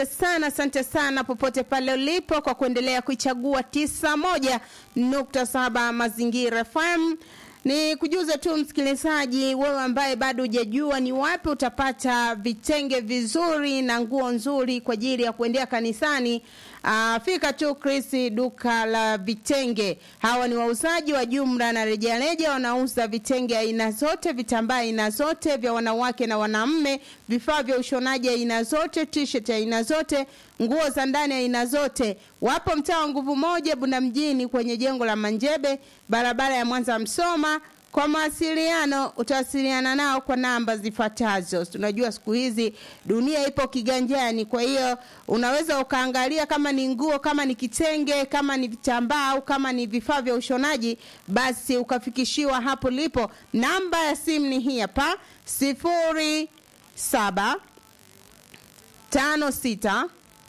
sana asante sana popote pale ulipo kwa kuendelea kuichagua tisa moja nukta saba mazingira fm ni kujuza tu msikilizaji wewe ambaye bado hujajua ni wapi utapata vitenge vizuri na nguo nzuri kwa ajili ya kuendea kanisani Uh, fika tu Chris duka la vitenge. Hawa ni wauzaji wa jumla na rejareja, wanauza vitenge aina zote, vitambaa aina zote vya wanawake na wanaume, vifaa vya ushonaji aina zote, t-shirt aina zote, nguo za ndani aina zote. Wapo mtaa wa nguvu moja Bunda mjini kwenye jengo la Manjebe, barabara ya Mwanza Msoma. Kwa mawasiliano utawasiliana nao kwa namba zifuatazo. Tunajua siku hizi dunia ipo kiganjani, kwa hiyo unaweza ukaangalia kama ni nguo, kama ni kitenge, kama ni vitambaa au kama ni vifaa vya ushonaji, basi ukafikishiwa hapo lipo. Namba ya simu ni hii hapa, sifuri saba tano sita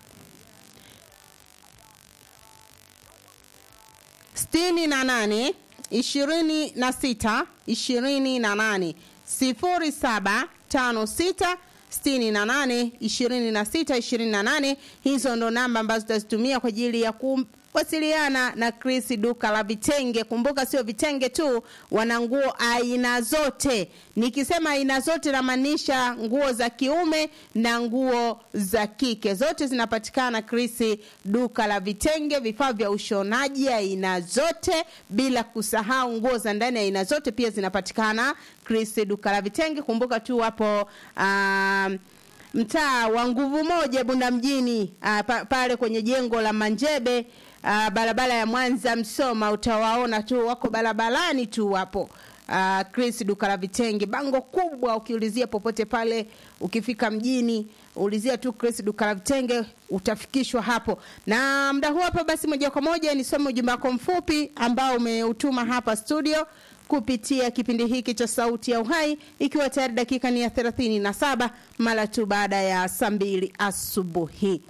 sitini na nane ishirini na sita ishirini na nane sifuri saba tano sita sitini na nane ishirini na sita ishirini na nane hizo ndo namba ambazo tutazitumia kwa ajili ya kuwasiliana na Chris duka la vitenge. Kumbuka sio vitenge tu, wana nguo aina zote. Nikisema aina zote namaanisha nguo za kiume na nguo za kike, zote zinapatikana Chris duka la vitenge, vifaa vya ushonaji aina zote, bila kusahau nguo za ndani aina zote pia zinapatikana Chris duka la vitenge. Kumbuka tu wapo um, mtaa wa nguvu moja Bunda mjini uh, pa, pale kwenye jengo la Manjebe uh, barabara ya Mwanza Msoma, utawaona tu wako barabarani tu wapo uh, Chris duka la vitenge, bango kubwa. Ukiulizia popote pale, ukifika mjini ulizia tu Chris duka la vitenge utafikishwa hapo. Na muda huu hapa, basi moja kwa moja nisome ujumbe wako mfupi ambao umeutuma hapa studio kupitia kipindi hiki cha Sauti ya Uhai, ikiwa tayari dakika ni ya thelathini na saba mara tu baada ya saa mbili asubuhi.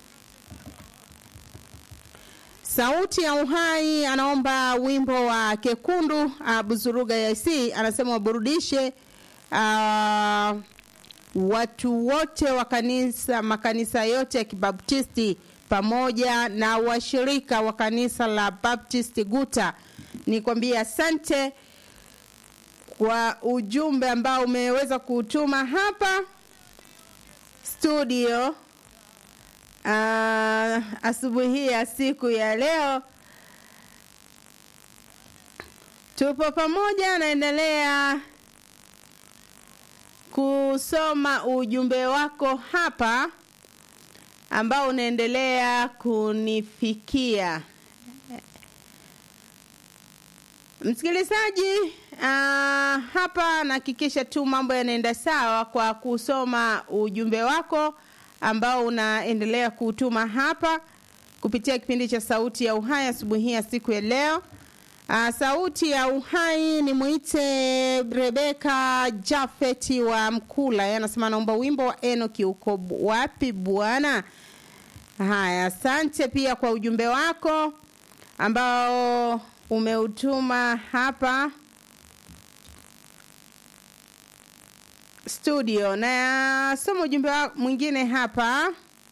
Sauti ya Uhai anaomba wimbo wa Kekundu uh, Buzuruga ya IC, anasema waburudishe uh, watu wote wa kanisa makanisa yote ya Kibaptisti pamoja na washirika wa kanisa la Baptisti Guta. Nikwambie asante kwa ujumbe ambao umeweza kutuma hapa studio uh, asubuhi ya siku ya leo. Tupo pamoja, naendelea kusoma ujumbe wako hapa ambao unaendelea kunifikia. Msikilizaji, uh, hapa nahakikisha tu mambo yanaenda sawa kwa kusoma ujumbe wako ambao unaendelea kutuma hapa kupitia kipindi cha Sauti ya Uhai asubuhi ya siku ya leo. Uh, Sauti ya Uhai ni mwite Rebeka Jafeti wa Mkula, yeye anasema naomba wimbo wa Enoki, uko wapi bwana? Haya, asante pia kwa ujumbe wako ambao umeutuma hapa studio, na soma ujumbe mwingine hapa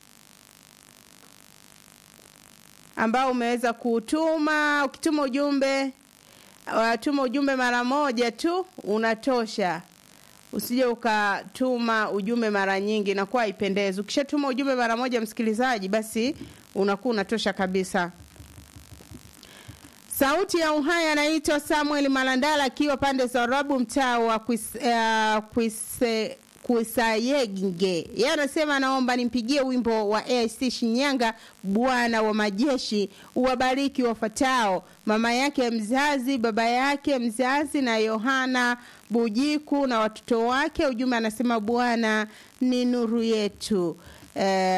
ambao umeweza kutuma. Ukituma ujumbe watuma ujumbe mara moja tu unatosha, usije ukatuma ujumbe mara nyingi, inakuwa haipendezi. Ukishatuma ujumbe mara moja, msikilizaji, basi unakuwa unatosha kabisa. Sauti ya Uhai anaitwa Samuel Malandala akiwa pande za Rabu, mtaa wa Kuisayenge. Yeye anasema anaomba nimpigie wimbo wa AIC Shinyanga, Bwana wa majeshi, uwabariki wafatao, mama yake mzazi, baba yake mzazi na Yohana Bujiku na watoto wake. Ujumbe anasema Bwana ni nuru yetu. Eh,